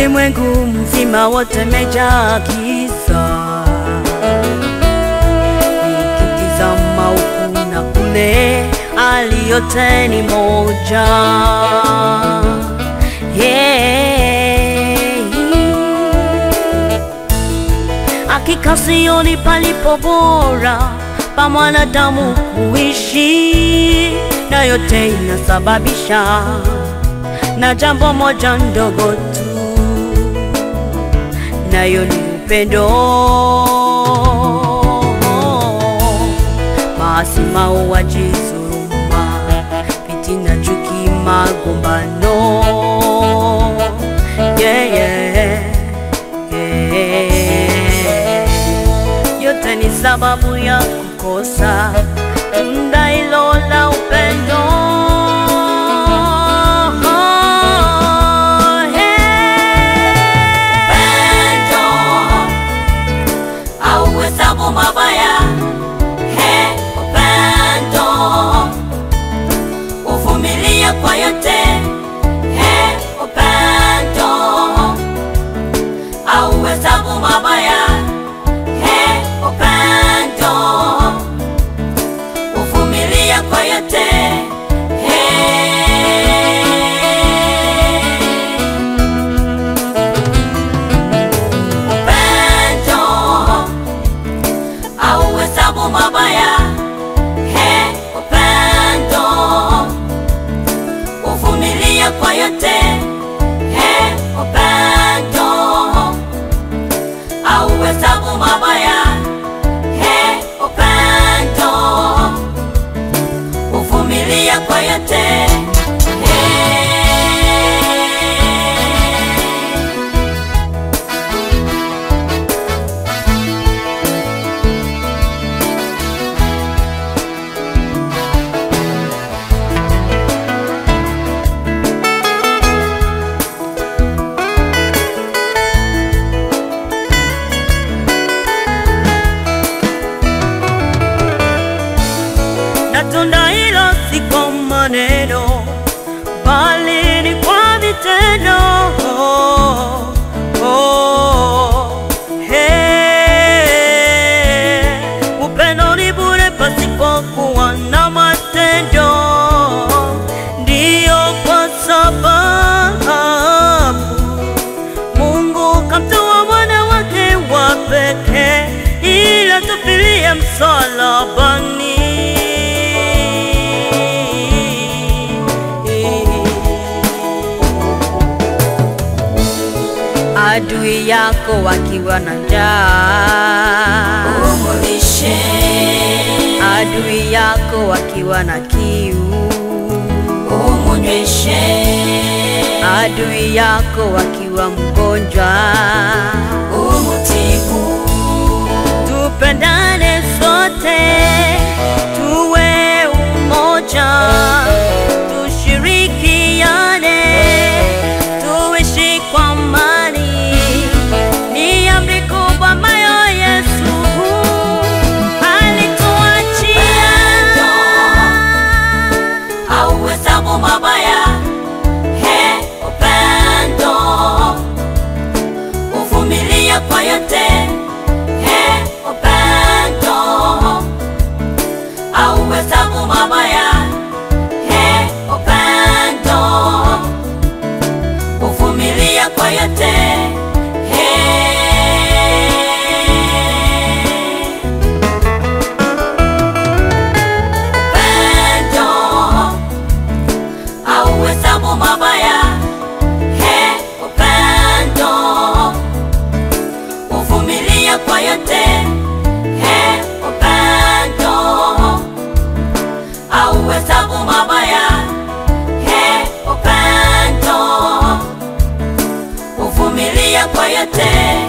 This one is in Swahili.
ulimwengu mzima wote mejaa giza, nikitizama huku na kule, hali yote ni moja. Yeah. Hakika sioni palipo bora pa mwanadamu kuishi, na yote inasababisha na jambo moja ndogo tu, nayo ni upendo. Maasi, mauaji, dhuluma, fitina, chuki, magombano, yeah, yeah, yeah. Yote ni sababu ya kukosa tunda hilo la upendo. Pendo hauhesabu mabaya, he, upendo uvumilia kwa yote, he, upendo hauhesabu mabaya, he, upendo uvumilia kwa yote, he. upendo hauhesabu mabaya, he, upendo uvumilia kwa yote, he, upendo hauhesabu mabaya, he, upendo uvumilia kwa yote, he. na tunda hilo si kwa maneno, bali ni kwa vitendo. Oh, oh, hey. Upendo ni bure pasipokuwa na matendo, ndiyo kwa sababu Mungu kamtoa mwana wake wa pekee ili atufilie msalabani. Adui yako wakiwa na njaa, Umulishe, adui yako wakiwa na kiu, umunyweshe, adui yako wakiwa mgonjwa, umutibu, tupendane sote, tuwe umoja, tushirikiane, tuishi kwa amani. Ni amri kubwa ambayo Yesu alituachia. hauhesabu mabaya, he, upendo uvumilia kwa yote, he, upendo hauhesabu mabaya, he, upendo uvumilia kwa yote, he. upendo hauhesabu mabaya, he, upendo uvumilia kwa yote, he, upendo hauhesabu mabaya, he, upendo uvumilia kwa yote